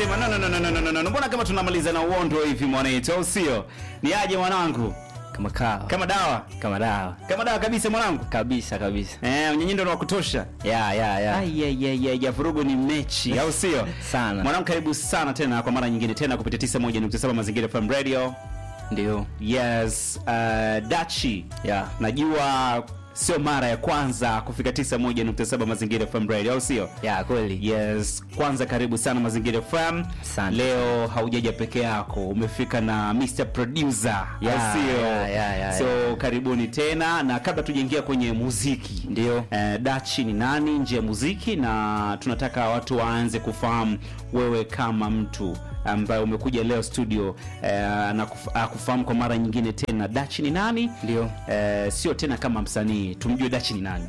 anasema no, no, no, no, no, no, no, no. Mbona kama tunamaliza na uondo hivi mwanetu, au sio? Ni aje mwanangu, kama kawa kama dawa, kama dawa kama dawa kabisa mwanangu. kabisa kabisa Eh, unyenyindo ni wa kutosha. ya ya ya Ai, ai, ai, ai, ya vurugu ni mechi, au sio? Sana. Mwanangu, karibu sana tena kwa mara nyingine tena kupitia 91.7 Mazingira FM Radio. ndio Yes, uh, Dachi. ya Najua sio mara ya kwanza kufika 91.7 Mazingira FM Radio, au sio? ya kweli Yes, kwanza karibu sana Mazingira FM. Asante. Leo haujaja peke yako, umefika na Mr Producer, Ya, au sio? ya, ya, ya, so karibuni tena, na kabla tujaingia kwenye muziki Ndio. eh, Dachi ni nani nje ya muziki, na tunataka watu waanze kufahamu wewe kama mtu ambaye umekuja leo studio eh, na kuf- ah, kufahamu kwa mara nyingine tena Dachi ni nani, Ndio. eh, sio tena kama msanii, tumjue Dachi ni nani.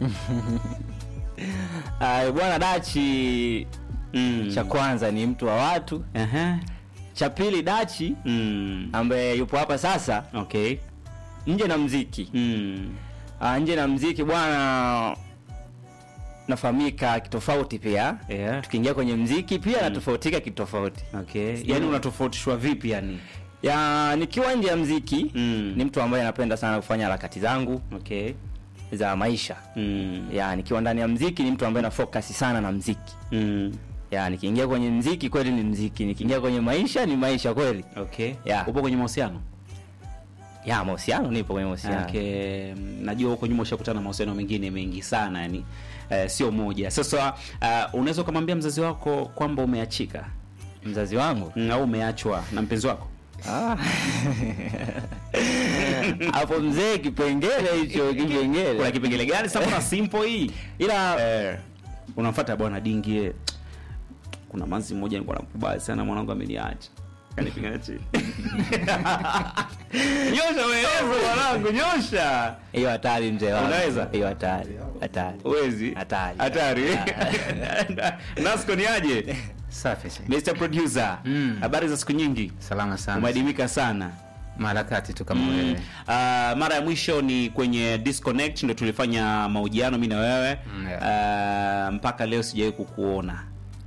Ah, bwana dachi mm. cha kwanza ni mtu wa watu Aha. cha pili dachi Mm. ambaye yupo hapa sasa Okay. nje na mziki Mm. Ah, nje na mziki bwana nafahamika kitofauti pia Yeah. tukiingia kwenye mziki pia natofautika kitofauti Okay. Yaani unatofautishwa vipi yani? ya nikiwa nje ya mziki Mm. ni mtu ambaye napenda sana kufanya harakati zangu Okay. za maisha Mm. ya nikiwa ndani ya mziki ni mtu ambaye na focus sana na mziki Mm. ya nikiingia kwenye mziki kweli ni mziki nikiingia kwenye maisha ni maisha kweli Okay. Yeah. Upo kwenye mahusiano? ya mahusiano nipo kwenye mahusiano Okay. Mm, Najua huko nyuma ushakutana na mahusiano mengine mengi sana yani. Eh, sio moja. Sasa uh, unaweza ukamwambia mzazi wako kwamba umeachika mzazi wangu mm, au umeachwa na mpenzi wako? Ah. hapo mzee kipengele hicho Kuna kipengele kipengele gani sasa kuna simple hii? ila Eh, unamfuata bwana dingi eh. Kuna manzi mmoja nilikuwa namkubali sana mwanangu ameniacha. Kanipiga chini. Nyosha wewe mwanangu, nyosha. hiyo hatari mzee wangu Unaweza? hiyo hatari hatari Uwezi? Hatari. Hatari. Nasco ni aje? Safi si. Mr. Producer. Mm. Habari za siku nyingi. Salama sana. Umeadimika sana. Maharakati tu kama Mm. wewe. Ah, mara ya mwisho ni kwenye disconnect ndio tulifanya mahojiano mimi na wewe. Mm, Ah, mpaka leo sijawahi kukuona.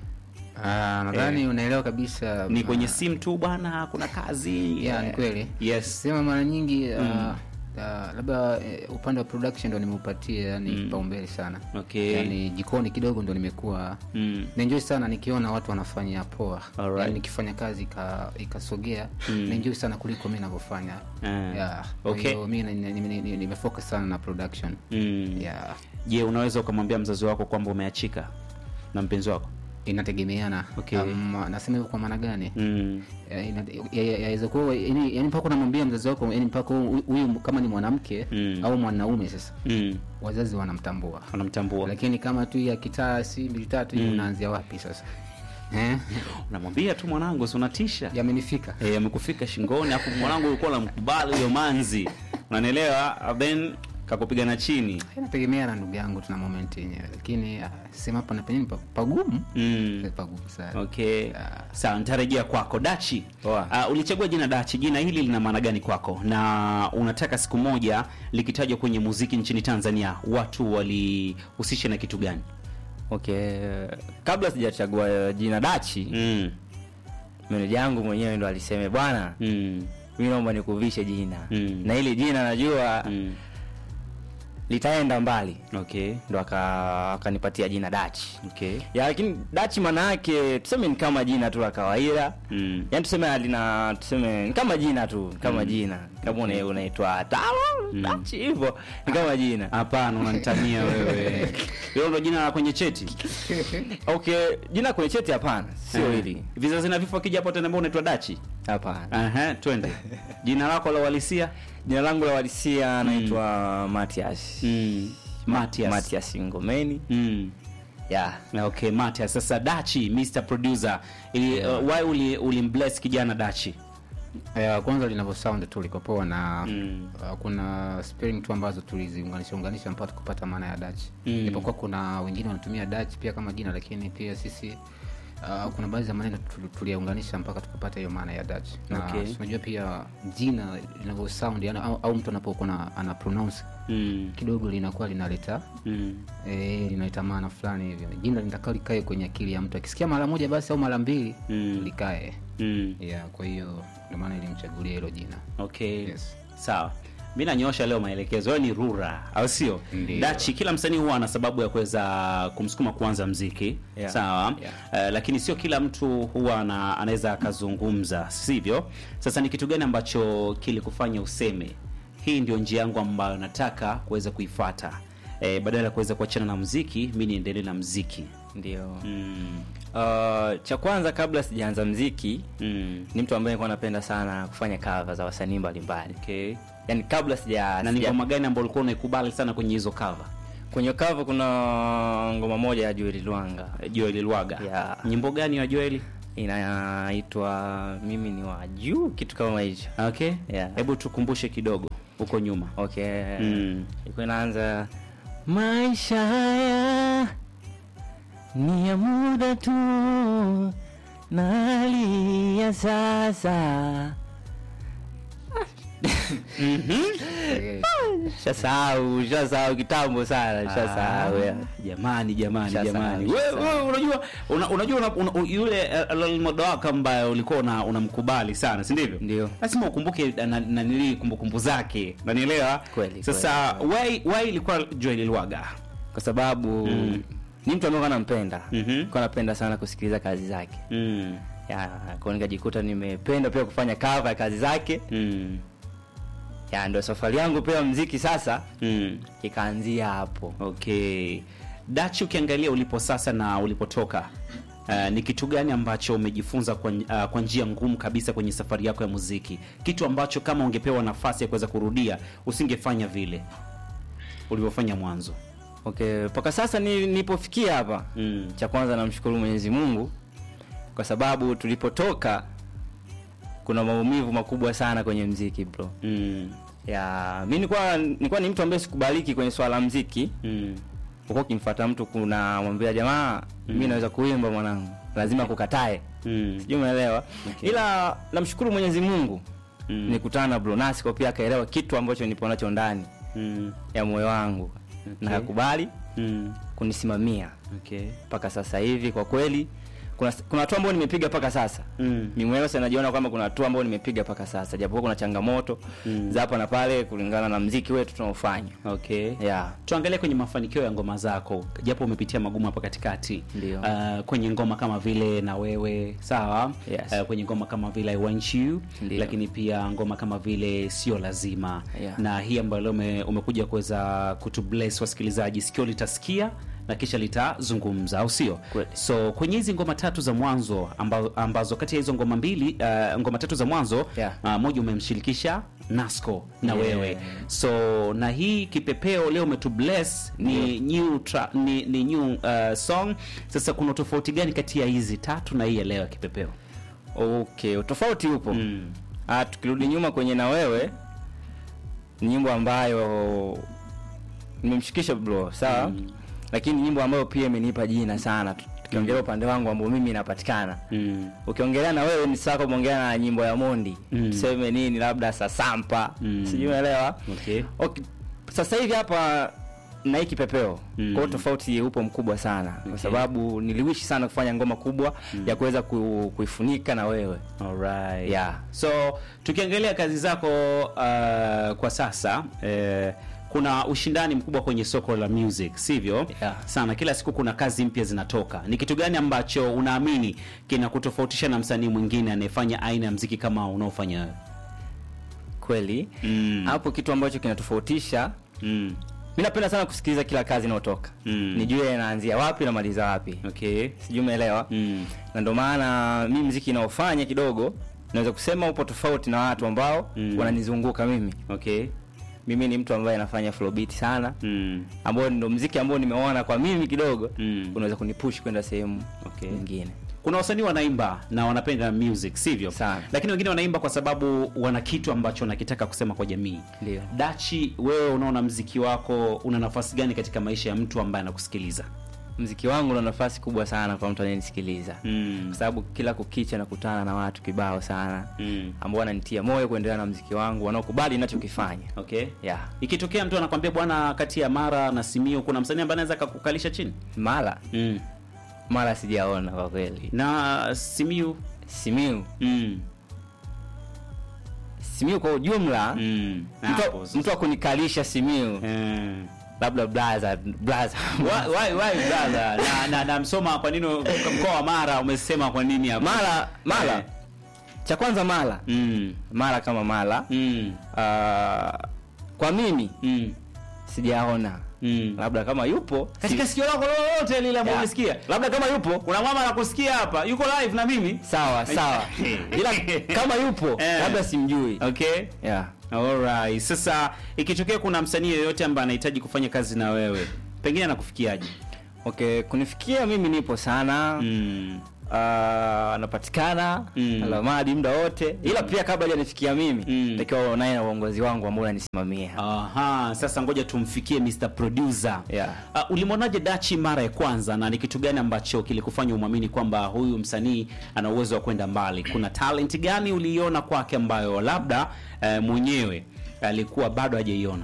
Ah, nadhani unaelewa kabisa. Ni kwenye ah, simu tu bwana, kuna kazi. Yeah, ni Eh, kweli. Yes. Sema mara nyingi ah, ah, labda eh, upande wa production ndo nimeupatia yani kipaumbele sana. Okay. Yani jikoni kidogo ndo nimekuwa Mm. naenjoy sana nikiona watu wanafanya poa. Alright. Yani nikifanya kazi ika- ikasogea Mm. naenjoy sana kuliko mimi ninavyofanya. Ah, Yeah. Kwa okay. hiyo mimi ni- ni- ni- ni- nimefocus sana na production. Mm. Yeah. Je, unaweza ukamwambia mzazi wako kwamba umeachika na mpenzi wako? Inategemeana. Okay. Um, nasema hivyo kwa maana gani? Mm. Ya- ina- ya- ya- yaweza kuwa yani yani mpaka unamwambia mzazi wako yani mpaka huyu huyu kama ni mwanamke Mm. au mwanaume sasa Mm. wazazi wanamtambua Wanamtambua. lakini kama tu ya kitaa si mbili tatu hiyo unaanzia wapi sasa eh Unamwambia tu mwanangu, si unatisha. yamenifika Eh, amekufika shingoni afu mwanangu ulikuwa unamkubali huyo manzi. Unanielewa? Then kakupiga na chini. inategemea na ndugu yangu tuna moment yenyewe lakini ah, sema hapo na penyewe ni pa- pagumu Mm. Eh, pagumu sana Okay. Sawa, nitarejea kwako Dachi. Poa. Uh, ulichagua jina Dachi. Jina hili lina maana gani kwako? Na unataka siku moja likitajwa kwenye muziki nchini Tanzania watu walihusisha na kitu gani? okay kabla sijachagua jina dachi Mm. meneja yangu mwenyewe ndo aliseme bwana Mm. mi naomba nikuvishe jina Mm. na ili jina najua Mm. litaenda mbali Okay. ndo aka- akanipatia jina dachi Okay. ya lakini dachi maana yake tuseme ni kama jina tu la kawaida Mm. yaani tuseme alina tuseme ni kama jina tu kama jina kama una- unaitwa talo dachi hivyo ni kama jina Hapana, unanitania wewe. Hilo ndo jina la kwenye cheti. okay jina kwenye cheti hapana sio Eh. hili Vizazi na vifo akija hapo tena mbona unaitwa Dachi? hapana Aha, twende. Jina lako la uhalisia? jina langu la walisia naitwa matias Mm. Matias. matias ngomeni Mm. ya Na Okay, Matias. Sasa Dachi, Mr. Producer. Ili, uh, why uli ulimbless kijana Dachi? Eh, kwanza linavyo sound tu liko poa na Mm. uh, kuna spelling tu ambazo tuliziunganisha unganisha mpaka kupata maana ya Dutch. Mm. Japokuwa kuna wengine wanatumia Dutch pia kama jina lakini pia sisi Uh, kuna baadhi ya maneno tu- tuliyaunganisha mpaka tukapata hiyo maana ya Dutch na Okay. unajua pia jina linavyo sound yani, au, au mtu anapokuwa na- ana pronounce Mm. kidogo linakuwa linaleta Mm. eh, linaleta maana fulani hivyo jina litakaa likae kwenye akili ya mtu akisikia mara moja basi au mara mbili Mm. likae Mm. yeah, kwa hiyo ndio maana ilimchagulia hilo jina Okay. Yes. Sawa. Mi nanyoosha leo maelekezo. Wewe ni Rura, au sio? Ndio. Dachi, kila msanii huwa ana sababu ya kuweza kumsukuma kuanza mziki. Yeah. Sawa. Yeah. Eh, lakini sio kila mtu huwa ana, anaweza akazungumza, sivyo? Sasa ni kitu gani ambacho kilikufanya useme hii ndio njia yangu ambayo nataka kuweza kuifuata? Eh, badala ya kuweza kuachana na mziki, mi niendelee na mziki. ndio Mm. uh, cha kwanza kabla sijaanza mziki Mm. ni mtu ambaye nilikuwa napenda sana kufanya cover za wasanii mbalimbali Okay. yani kabla sija, Na ni sija ngoma gani ambayo ulikuwa unaikubali sana kwenye hizo cover? kwenye cover kuna ngoma moja ya Joel Lwanga Joel Lwaga. Yeah. Nyimbo gani ya Joel? inaitwa mimi ni wa juu kitu kama hicho Okay. Yeah. Hebu tukumbushe kidogo huko nyuma. okay Mm. ilikuwa inaanza maisha haya ni ya muda tu na hali ya sasa Eh, shasahau shasahau kitambo sana shasahau Ah, ya. jamani jamani Shasahau, jamani. Wewe shasahau. wewe unajua una, unajua una, una, yule almodo wako ambaye ulikuwa una unamkubali sana, si ndivyo? Ndio. Lazima ukumbuke na, na nili kumbukumbu zake. Unanielewa? Kweli, Sasa why why ilikuwa Joel Lwaga? kwa sababu Mm. ni mtu ambaye nampenda Mhm. kwa napenda sana kusikiliza kazi zake Mm. ya kwa nikajikuta nimependa pia kufanya cover ya kazi zake Mm. ya ndio safari yangu pia mziki sasa Mm. ikaanzia hapo Okay. Dachi, ukiangalia ulipo sasa na ulipotoka uh, ni kitu gani ambacho umejifunza kwa, uh, kwa njia ngumu kabisa kwenye safari yako ya muziki, kitu ambacho kama ungepewa nafasi ya kuweza kurudia usingefanya vile ulivyofanya mwanzo? okay mpaka sasa ni, nilipofikia hapa Mm. cha kwanza namshukuru mwenyezi mungu kwa sababu tulipotoka kuna maumivu makubwa sana kwenye mziki bro Mm. ya mi nilikuwa nilikuwa ni mtu ambaye sikubaliki kwenye swala la mziki Mm. uko ukimfuata mtu kuna mwambia jamaa mi naweza kuimba mwanangu lazima kukatae Mm. sijui umeelewa Okay. ila namshukuru mwenyezi mungu Mm. nikutana na Bronasco pia akaelewa kitu ambacho nipo nacho ndani Mm. ya moyo wangu Okay. na akakubali Mm. kunisimamia Okay. mpaka sasa hivi kwa kweli kuna kuna hatua ambayo nimepiga mpaka sasa Mm. mimi mwenyewe sasa najiona kwamba kuna hatua ambayo nimepiga mpaka sasa japokuwa kuna changamoto Mm. za hapa na pale kulingana na mziki wetu tunaofanya Okay. yeah. tuangalie kwenye mafanikio ya ngoma zako japo umepitia magumu hapa katikati Ndio. uh, kwenye ngoma kama vile na wewe sawa Yes. uh, kwenye ngoma kama vile I want you Ndio. lakini pia ngoma kama vile sio lazima Yeah. na hii ambayo leo ume, umekuja kuweza kutubless wasikilizaji sikio litasikia na kisha litazungumza au sio Kweli. so kwenye hizi ngoma tatu za mwanzo ambazo, ambazo kati ya hizo ngoma mbili uh, ngoma tatu za mwanzo Yeah. uh, moja umemshirikisha Nasco na Yeah. wewe so na hii kipepeo leo umetubless ni new tra, ni, ni new uh, song sasa kuna tofauti gani kati ya hizi tatu na hii ya leo ya kipepeo okay utofauti upo mm. ah, tukirudi nyuma kwenye na wewe ni nyimbo ambayo nimemshikisha bro sawa Mm. lakini nyimbo ambayo pia imenipa jina sana tu- tukiongelea upande wangu ambao mimi inapatikana Mm. ukiongelea na wewe ni sawa umeongelea na nyimbo ya mondi Mm. tuseme nini labda sasampa Mm. sijui unaelewa Okay. okay. sasa hivi hapa na hii kipepeo Mm. kwa hiyo tofauti upo mkubwa sana Okay. kwa sababu niliwishi sana kufanya ngoma kubwa ya kuweza ku, kuifunika na wewe Alright. Yeah. So tukiangalia kazi zako uh, kwa sasa eh, kuna ushindani mkubwa kwenye soko la music, sivyo? Yeah. Sana, kila siku kuna kazi mpya zinatoka. Ni kitu gani ambacho unaamini kinakutofautisha na msanii mwingine anayefanya aina ya mziki kama unaofanya wewe? kweli Mm. hapo kitu ambacho kinatofautisha Mm. mi napenda sana kusikiliza kila kazi inayotoka Mm. nijue inaanzia wapi namaliza wapi Okay. sijui umeelewa Mm. na ndio maana mi mziki inaofanya kidogo naweza kusema upo tofauti na watu ambao Mm. wananizunguka mimi Okay. mimi ni mtu ambaye nafanya flowbeat sana Mm. ambao ndo mziki ambao nimeona kwa mimi kidogo Mm. unaweza kunipush kwenda sehemu Okay. nyingine kuna wasanii wanaimba na wanapenda music sivyo Sana. lakini wengine wanaimba kwa sababu wana kitu ambacho wanakitaka kusema kwa jamii Ndio. dachi wewe unaona mziki wako una nafasi gani katika maisha ya mtu ambaye anakusikiliza mziki wangu una nafasi kubwa sana kwa mtu anayenisikiliza Mm. kwa sababu kila kukicha nakutana na watu kibao sana Mm. ambao wananitia moyo kuendelea na mziki wangu wanaokubali ninachokifanya Okay. yeah. Ikitokea mtu anakwambia bwana, kati ya Mara na Simio kuna msanii ambaye anaweza akakukalisha chini mara mm. mara sijaona kwa kweli na Simiu simiu mm. simiu kwa ujumla Mm. mtu, Hapo sasa. mtu akunikalisha simiu Eh. labda blaza blaza Why- why- why brother? na, na, na msoma kwa nini mkoa wa Mara umesema kwa nini hapo? mara mara Eh. cha kwanza mara Mm. mara kama mara Mm. Ah, kwa mimi Mm. sijaona Mm. labda kama yupo Katika sikio lako lolote lile ambalo Yeah. umesikia. labda kama yupo Kuna mama anakusikia hapa, yuko live na mimi. sawa sawa ila kama yupo Eh. labda simjui Okay. yeah. Alright. Sasa ikitokea kuna msanii yoyote ambaye anahitaji kufanya kazi na wewe, pengine anakufikiaje? okay kunifikia mimi nipo sana Mm. Ah, anapatikana Mm. alamadi muda wote ila pia kabla hajanifikia mimi Mm. takiwa naye na uongozi wangu ambao unanisimamia Aha, sasa ngoja tumfikie Mr. Producer. Yeah. Uh, ulimwonaje Dachi mara ya kwanza na ni kitu gani ambacho kilikufanya umwamini kwamba huyu msanii ana uwezo wa kwenda mbali? Kuna talent gani uliiona kwake ambayo labda uh, mwenyewe alikuwa bado hajaiona?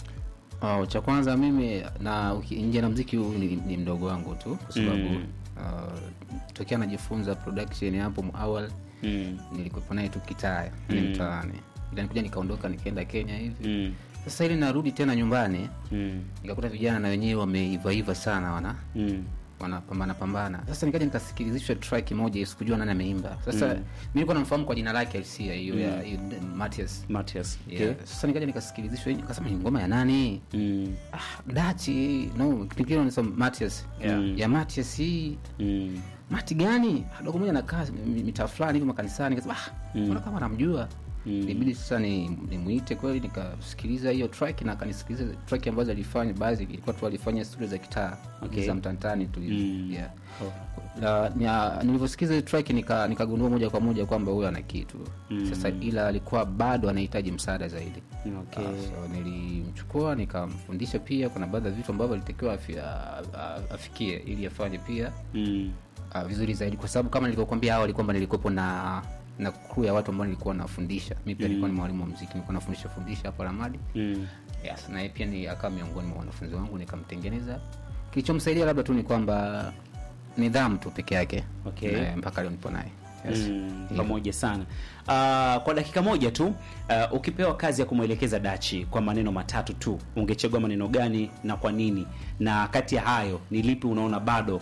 Oh, cha kwanza mimi na uki- nje na mziki huu ni, ni mdogo wangu tu kwa sababu Mm. uh, tokea najifunza production hapo awali Mm. nilikuwepo naye tu kitaya ni Mm. mtaani ila nikuja nikaondoka nikaenda kenya hivi Mm. sasa ili narudi tena nyumbani Mm. nikakuta vijana na wenyewe wameivaiva sana wana Mm. wanapambana pambana sasa nikaja nikasikilizishwa track moja sikujua nani ameimba sasa Mm. mi nilikuwa namfahamu kwa jina lake alisia hiyo ya hiyo Matias Matias. yeah. sasa nikaja nikasikilizishwa hii, nikasema ni ngoma ya nani Mm. ah, dachi no kipindi nasema Matias Yeah. ya Matias hii Mm. mati gani dogo moja nakaa mi- mitaa fulani hivi makanisani nikasema ah Mm. mbona kama namjua Mm. ilibidi sasa ni nimuite kweli nikasikiliza hiyo track na akanisikiliza track ambazo alifanya baadhi ilikuwa tu alifanya studio za kitaa Okay. za mtantani tu hivi. Mm. yeah. Na- nia- nilivyosikiza hiyo track nika nikagundua moja kwa moja kwamba huyo ana kitu Mm. sasa ila alikuwa bado anahitaji msaada zaidi Okay. Ah, so nilimchukua nikamfundisha pia kuna baadhi ya vitu ambavyo alitakiwa afi, a- a- afikie ili afanye pia Mm. uh, vizuri zaidi kwa sababu kama nilivyokuambia awali kwamba nilikuwepo na na crew ya watu ambao nilikuwa nafundisha mi pia nilikuwa ni mwalimu wa muziki nilikuwa nafundisha fundisha hapo ramadi Mm. yes, na yeye pia ni akawa miongoni mwa wanafunzi wangu nikamtengeneza kilichomsaidia labda tu ni kwamba nidhamu tu peke yake Okay. Eh, mpaka leo nipo naye yes. Mm, Hivyo. pamoja sana uh, kwa dakika moja tu uh, ukipewa kazi ya kumwelekeza dachi kwa maneno matatu tu ungechagua maneno gani na kwa nini na kati ya hayo ni lipi unaona bado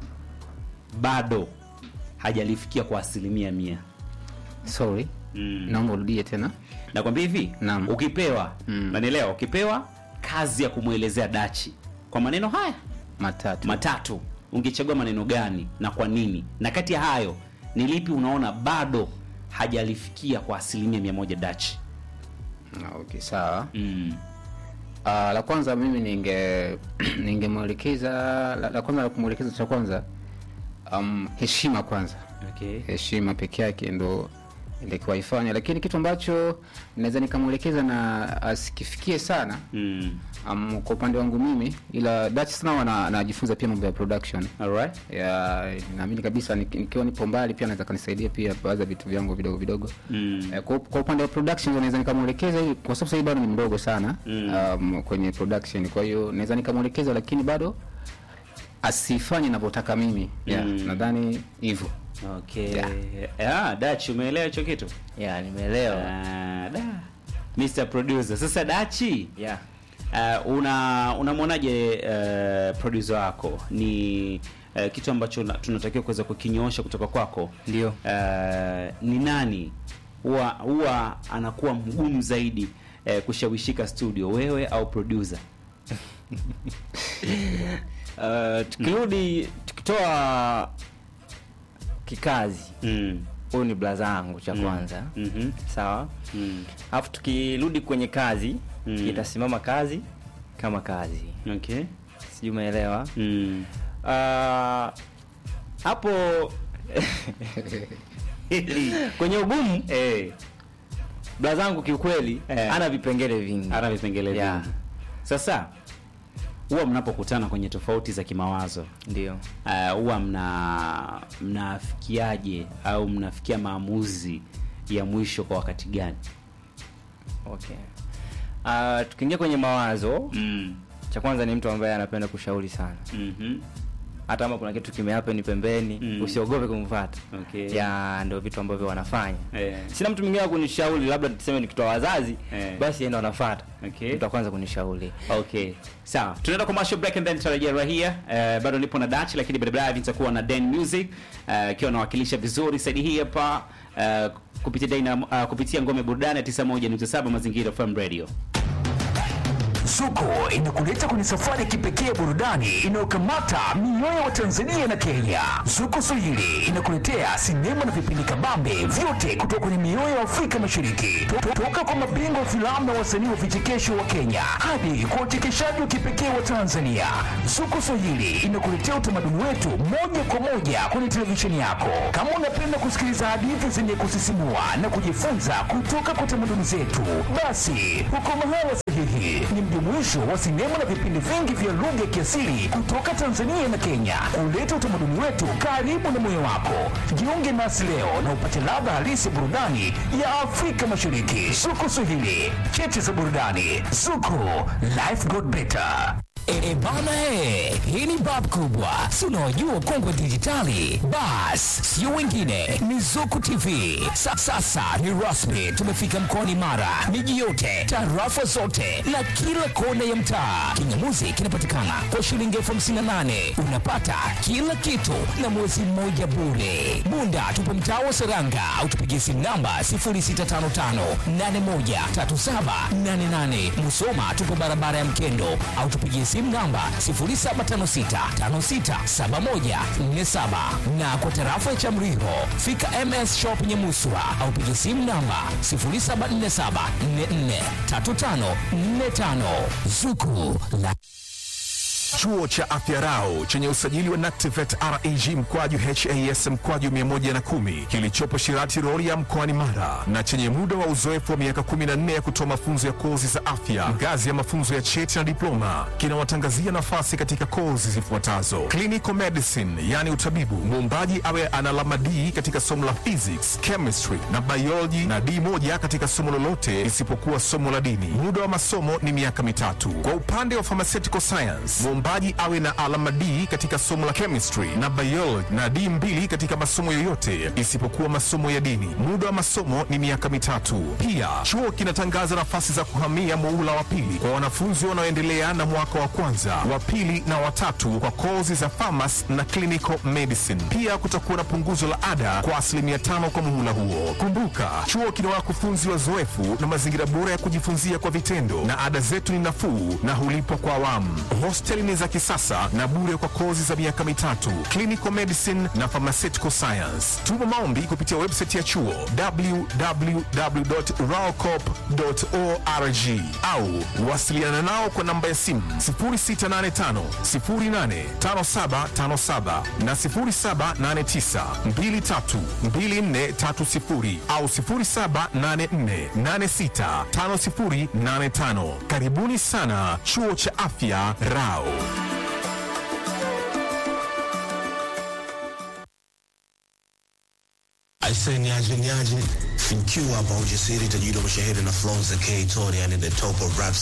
bado hajalifikia kwa asilimia mia sorry Mm. naomba urudie tena nakwambia hivi Naam. ukipewa Mm. nanielewa ukipewa kazi ya kumwelezea dachi kwa maneno haya matatu matatu ungechagua maneno gani na kwa nini na kati ya hayo ni lipi unaona bado hajalifikia kwa asilimia mia moja dachi Ah, okay sawa mm. Uh, la kwanza mimi ninge ningemwelekeza la, la kwanza la kumwelekeza cha kwanza um, heshima kwanza okay. heshima peke yake ndo ilikuwa ifanya lakini kitu ambacho naweza nikamwelekeza na asikifikie sana mm. um, kwa upande wangu mimi ila Dutch sana wana- anajifunza pia mambo ya production Alright. ya naamini kabisa nik- nikiwa nipo mbali pia naweza kanisaidia pia baadhi ya vitu vyangu vidogo vidogo Mm. Eh, kwa, kwa upande wa production naweza nikamwelekeza ili kwa sababu sasa hivi bado ni mdogo sana Mm. um, kwenye production kwa hiyo naweza nikamwelekeza lakini bado asifanye navyotaka mimi yeah, Mm. nadhani hivyo Okay. Yeah. Ah, Dachi umeelewa hicho kitu? yeah, nimeelewa Ah, da. Mr. Producer. Sasa Dachi, yeah. uh, una unamwonaje uh, producer wako? Ni uh, kitu ambacho na- tunatakiwa kuweza kukinyoosha kutoka kwako. Ndio. Uh, ni nani huwa huwa anakuwa mgumu zaidi uh, kushawishika studio, wewe au producer? Uh, tukirudi tukitoa kikazi Mm. huyu ni blaza yangu cha kwanza Mhm. sawa Mm. alafu tukirudi kwenye kazi Mm. itasimama kazi kama kazi Okay. sijui umeelewa Mm. Ah, hapo kwenye ugumu eh, blaza yangu kiukweli Eh. ana vipengele vingi ana vipengele Yeah. vingi. Sasa huwa mnapokutana kwenye tofauti za kimawazo ndio uh, huwa mna mnafikiaje au mnafikia maamuzi ya mwisho kwa wakati gani? okay uh, tukiingia kwenye mawazo mm. cha kwanza ni mtu ambaye anapenda kushauri sana mm hata kama kuna kitu kimehappen pembeni Mm. usiogope kumfuata Okay. ya ndio vitu ambavyo wanafanya Eh. sina mtu mwingine wa kunishauri labda tuseme nikitoa wazazi Eh. basi yeye ndo anafuata Okay. mtu wa kwanza kunishauri Okay, sawa, tunaenda commercial break and then tutarejea right here. Uh, bado nipo na Dachi, lakini baadaye nitakuwa na Den Music uh, akiwa anawakilisha vizuri saidi hii hapa uh, kupitia Dynam, uh, kupitia ngome burudani ya 91.7 Mazingira FM Radio. Zuko inakuleta kwenye safari ya kipekee ya burudani inayokamata mioyo wa Tanzania na Kenya. Zuko Swahili inakuletea sinema na vipindi kabambe vyote kutoka kwenye mioyo ya Afrika Mashariki, To- to- toka kwa mabingwa wa filamu na wasanii wa vichekesho wa Kenya hadi kwa uchekeshaji wa kipekee wa Tanzania. Zuko Swahili inakuletea utamaduni wetu moja kwa moja kwenye televisheni yako. Kama unapenda kusikiliza hadithi zenye kusisimua na kujifunza kutoka kwa tamaduni zetu, basi uko mahala sahihi. Ni mjumuisho wa sinema na vipindi vingi vya lugha ya kiasili kutoka Tanzania na Kenya, kuleta utamaduni wetu karibu na moyo wako. Jiunge nasi leo na upate ladha halisi ya burudani ya Afrika Mashariki. Zuko Swahili, cheche za burudani. Zuko, life got better. E, e bana he, hii ni bab kubwa, si unaojua kongwe dijitali. Bas, sio wengine, ni Zuku TV. Sa, sasa ni rasmi, tumefika mkoani Mara, miji yote, tarafa zote na kila kona ya mtaa. Kingamuzi kinapatikana kwa shilingi elfu hamsini na nane unapata kila kitu na mwezi mmoja bure. Bunda tupo mtaa wa Seranga au tupigie simu namba 0655813788. Musoma tupo barabara ya Mkendo au tupigie simu namba 0756567147 na kwa tarafa ya Chamriho fika MS Shop Nyamuswa au pigie simu namba 0747443545 Zuku la Chuo cha Afya Rau chenye usajili wa NACTIVATE REG mkwaju HAS mkwaju 110 kilichopo Shirati Rorya mkoani Mara na chenye muda wa uzoefu wa miaka 14 ya kutoa mafunzo ya kozi za afya ngazi ya mafunzo ya cheti na diploma kinawatangazia nafasi katika kozi zifuatazo: clinical medicine, yani utabibu, muombaji awe ana alama D katika somo la physics, chemistry na biology na D moja katika somo lolote isipokuwa somo la dini. Muda wa masomo ni miaka mitatu. Kwa upande wa pharmaceutical science, muombaji awe na alama D katika somo la chemistry na biology na D mbili katika masomo yoyote isipokuwa masomo ya dini. Muda wa masomo ni miaka mitatu. Pia chuo kinatangaza nafasi za kuhamia muhula wa pili kwa wanafunzi wanaoendelea na mwaka wa kwanza, wa pili na watatu kwa kozi za pharmacy na clinical medicine. Pia kutakuwa na punguzo la ada kwa asilimia tano kwa muhula huo. Kumbuka, chuo kina wakufunzi wazoefu na mazingira bora ya kujifunzia kwa vitendo, na ada zetu ni nafuu na hulipwa kwa awamu. Hosteli ni za kisasa na bure kwa kozi za miaka mitatu, clinical medicine na pharmaceutical science. Tuma maombi kupitia website ya chuo www.raocop.org au wasiliana nao kwa namba ya simu 0685 085757 na 0789 232430 au 0784865085. Karibuni sana chuo cha afya Rao. Aise, niaje niaje, fikiwa hapa ujasiri tajiri wa mashahiri na flow za K Tony, yani the top of rap